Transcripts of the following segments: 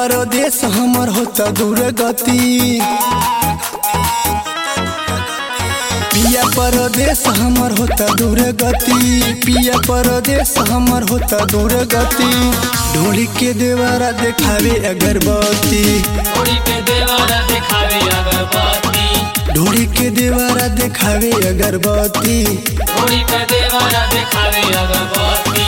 परदेश हमर होता दूर गति पिया परदेश हमर होता दूर गति पिया परदेश हमर होता दूर गति ढोली के देवारा देखावे अगरबत्ती थोड़ी पे देवारा दिखावे अगरबत्ती ढोली के देवारा देखावे अगरबत्ती थोड़ी पे देवारा दिखावे अगरबत्ती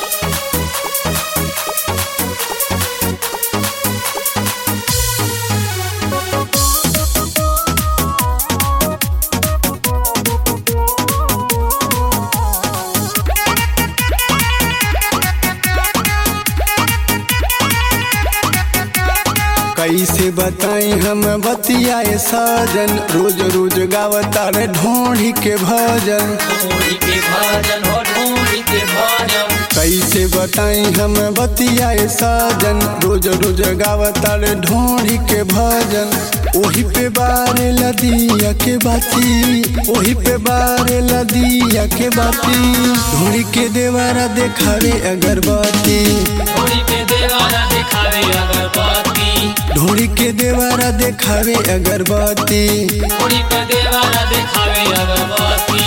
कैसे बताई हम बतियाए साजन रोज रोज गावता रे ढोढ़ी के भजन ढोली के भजन हो ढोली के भजन कैसे बताई हम बतियाए साजन रोज रोज गावता रे ढोढ़ी के भजन ओही पे बारे लदिया के बाती ओही पे बारे लदिया के बाती ढोढ़ी के देवारा देखावे अगरबत्ती थोड़ी पे देवारा दिखावे अगरबत्ती ढोढ़ी के देवारा देखावे अगरबत्ती थोड़ी पे देवारा दिखावे अगरबत्ती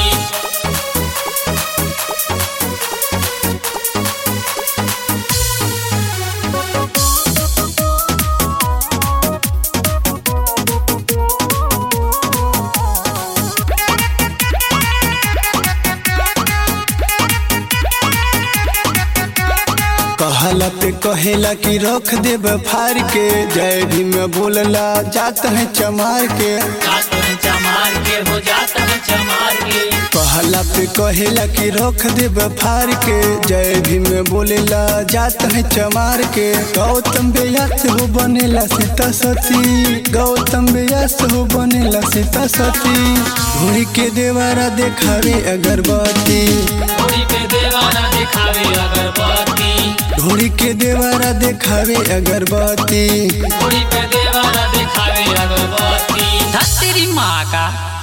कहला पे कहेला कि रख देब फार के जय भीम बोलला जात है चमार के जात है चमार के हो जात है चमार के कहला पे कहेला कि रख देब फार के जय भीम बोलेला जात है चमार के गौतम व्यास हो बनेला सीता सती गौतम व्यास हो बनेला सीता सती घोड़ी के देवारा देखावे अगरबत्ती थोड़ी पे देवारा दिखावे अगरबत्ती घोड़ी के देवारा देखावे अगरबत्ती थोड़ी पे देवारा दिखावे अगरबत्ती धत्तेरी माँ का